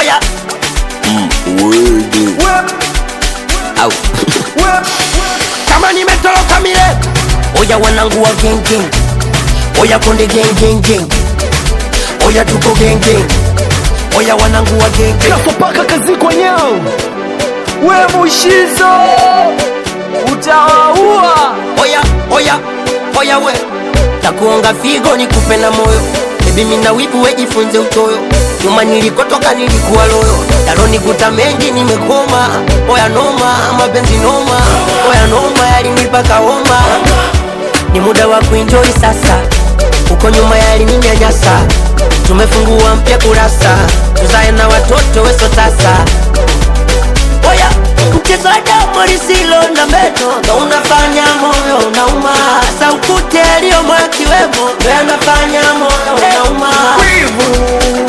oya au kama nimetoroka mile oya wanangu wa gengeng oya konde gengengeng oya tuko gengeng oya wanangu wa gengeng Kafopaka kazi kwa nyao we mushizo utawaua oya oya oya we takuonga figo nikupe na moyo bebi mina wibu wejifunze utoyo nyuma nilikotoka nilikuwa loyo daroni kuta mengi nimekoma oya noma mapenzi noma oya noma yalinipaka homa ni muda wa kuenjoy sasa uko nyuma yalininyanyasa tumefungua mpya kurasa tuzae na watoto weso sasa oya mchezo wa damu lisilo na meno ndo unafanya moyo unauma saukute aliyomo akiwemo ndo yanafanya moyo unauma wivu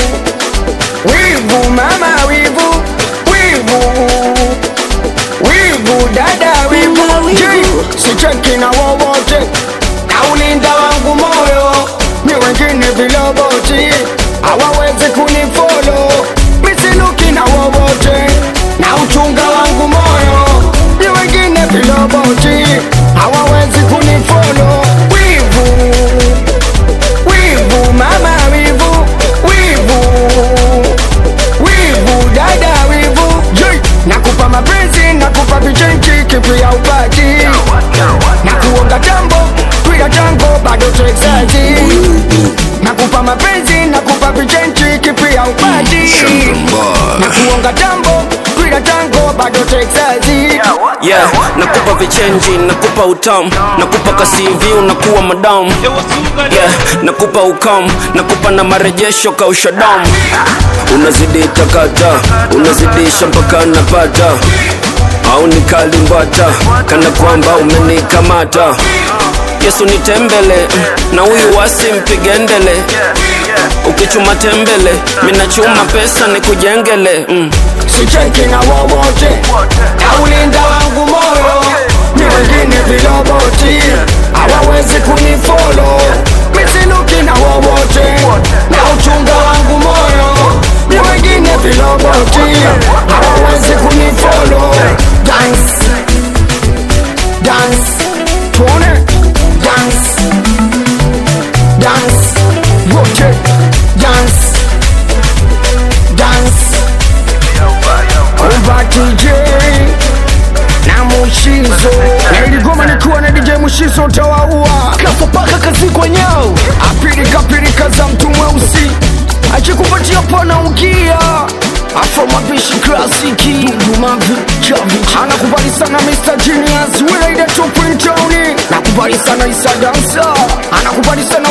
wivu mama wivu wivu wivu dada wivu Mama wivu. Je, sicheki na wowote na ulinda wangu moyo ni wengine viloboti hawawezi kunifolo misiluki na wowote na uchunga wangu moyo ni wengine viloboti hawawezi kunifolo wivu wivu mama wivu wivu wivu dada wivu Jei, nakupa mapenzi nakupa vichenchi kipi ya upati na kuonga jambo twila jango bado texaji nakupa mapenzi nakupa vichenchi kipi ya upati na kuonga jambo twila jango bado texaji yeah nakupa vichenji nakupa utamu nakupa kasivi unakuwa madamu yeah nakupa ukam nakupa na marejesho kausha damu unazidi takata unazidisha mpaka napata au nikalimbata kana kwamba umenikamata yesu nitembele na huyu wasi mpigendele ukichuma tembele minachuma pesa nikujengele mm. sicheki na wowote na ulinda wangu moyo ni wengine viloboti hawawezi kunifolo misiluki na wowote na uchunga wangu moyo ni wengine viloboti hawawezi kunifolo dance dance tuone dance dance wote dance dance Kumba DJ na Mushizo na iligoma nikiwa na DJ Mushizo utawaua kafopaka kazi kwa nyao apirika pirika za mtu mweusi akikupatia pana ukia afro mapishi klasiki dumavi chavi anakubali sana Mr. Genius Wilaida Tupin Tony nakubali sana Isa Dansa anakubali sana